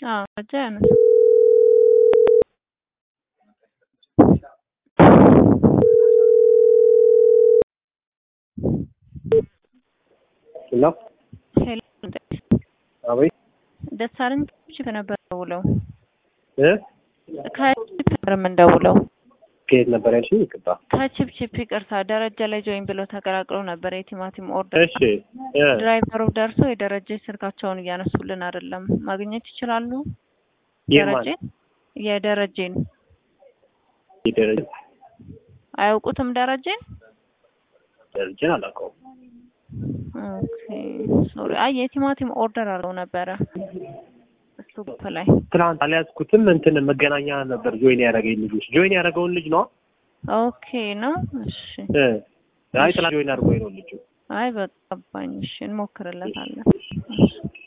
አዎ ደረጃ ያነሳ ሄሎ ሄሎ አቤት ደሳለኝ ቺፕ ነበር ደውለው እ ከቺፕ ነበር የምንደውለው ከየት ነበር ያልሽኝ? ይቅርታ። ከቺፕ ቺፕ ይቅርታ ደረጃ ላይ ጆይን ብሎ ተቀላቅሎ ነበር የቲማቲም ኦርደር እሺ እ ድራይቨሩ ደርሶ የደረጀ ስልካቸውን እያነሱልን አይደለም ማግኘት ይችላሉ የማን ደረጀ የደረጀን የደረጀ አያውቁትም ደረጀን ደረጀን አላውቀውም። ኦኬ ሶሪ አይ የቲማቲም ኦርደር አለው ነበረ እሱ ግሩፕ ላይ ትናንት አልያዝኩትም። እንትን መገናኛ ነበር ጆይን ያደረገኝ ልጆች ጆይን ያደረገውን ልጅ ነው። ኦኬ ነው እሺ እ አይ ትናንት ጆይን አድርጎኝ ነው ልጁ። አይ በቃ ገባኝ እሺ እንሞክርለታለን እሺ